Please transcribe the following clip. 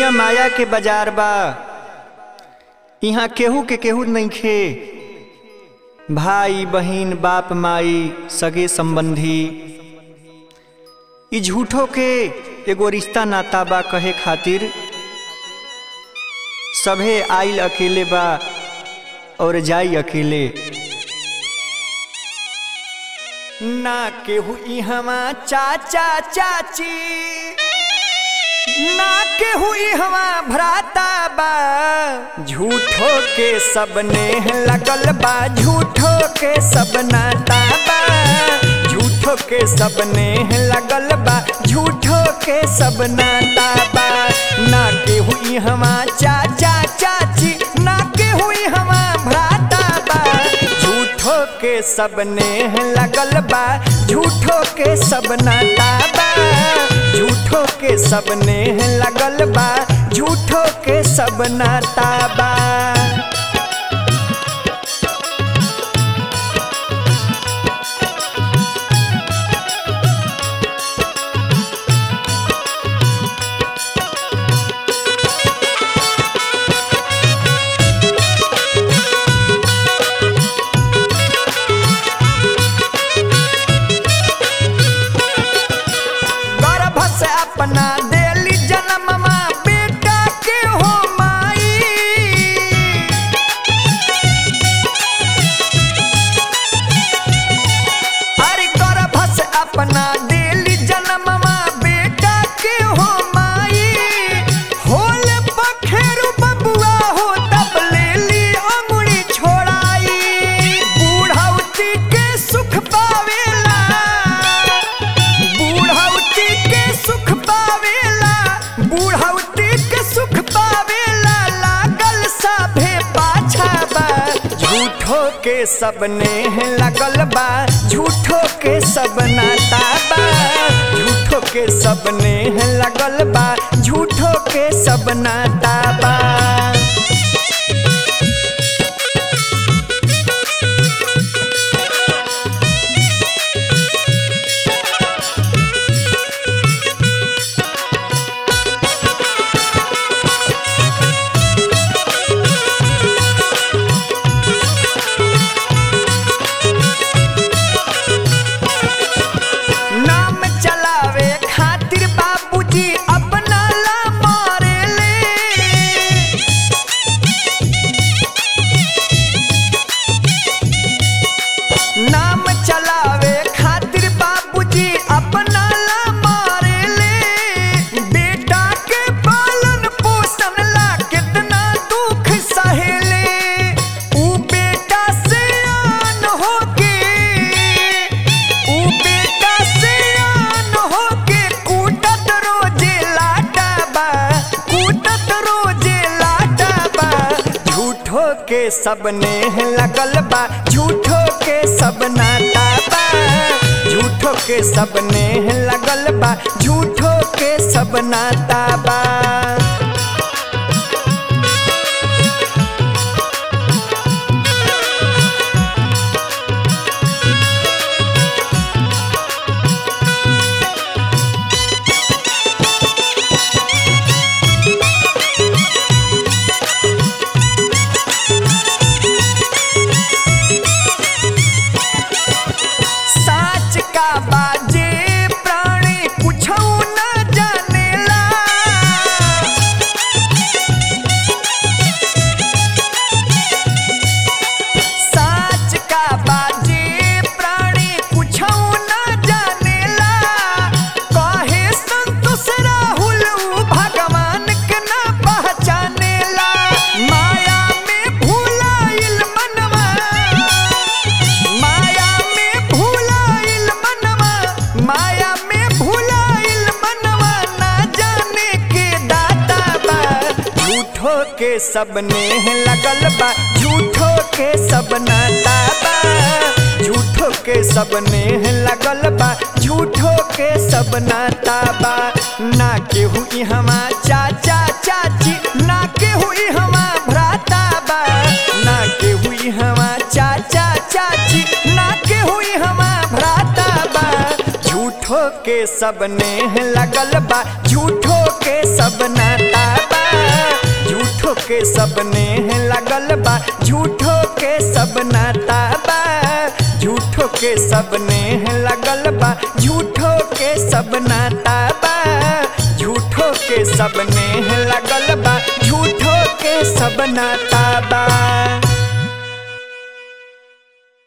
दुनिया माया के बाजार बा यहाँ केहू के केहू नइखे भाई बहिन बाप माई सगे संबंधी ई झूठो के एगो रिश्ता नाता बा कहे खातिर सभे आइल अकेले बा और जाई अकेले ना केहू इहवा चाचा चाची ना केहू इहवा भ्राता बा झूठो के सबने लगल बा झूठो के सब नाता बा झूठो के सबने लगल बा झूठो के सब नाता बा ना केहू इहवा चाचा चाची ना केहू इहवा भ्राता बा झूठो के सबने लगल बा झूठो के सब नाता बा झूठो के सबने लगल बा झूठो के सब नाता बा गर्भ से अपना देली जन्ममा बेटा के हो माई अरे गर्भ से अपना देली जन्ममा बेटा के हो माई होल पखेरु बबुआ हो तब लेली अंगुरी छोड़ाई बूढ़ौती के सुख पावेला बूढ़ौती के सुख पावेला बूढ़ौती के सुख पावेला लागल सभे पाछा बा झूठो के सबने लगल बा झूठो के सब नाता बा झूठो के सबने लगल बा झूठो के सब नाता बा नाम चलावे खातिर बाबूजी अपना ला मारेले नाम चलावे खातिर बाबूजी अपना ला मारेले बेटा के पालन पोषण ला कितना दुख सहेले ऊ बेटा से आन होके ऊ बेटा से आन होके कूटत रोजे लाटा बा कूटत रोजे लाटा बा झूठो के सबने लगल बा झूठो के सब नाता बा झूठो के सबने लगल बा झूठो के सब नाता बा साच का बाजे प्राणी कुछौ न जानेला साच का बाजे प्राणी कुछौ न जानेला कहे संतोष राहुल ऊ भगवान के न पहचानेला माया में भूलाइल मनवा माया में भूलाइल मनवा माया में भूलाइल मनवा ना जाने के दाता बा झूठो के सबने लगल बा झूठो के सब नाता बा झूठो के सबने लगल बा झूठो के सब नाता बा ना केहू इहवा चाचा चाची ना केहू इहवा भ्राता बा ना केहू इहवा चाचा चाची ना केहू इहवा भ्राता बा झूठो के सब नेह लगल बा झूठो के सब नाता बा झूठो के सब नेह लगल बा झूठो के सब नाता बा झूठो के सब नेह लगल बा झूठो के सब नाता बा झूठो के सब नेह लगल बा झूठो के सब नाता बा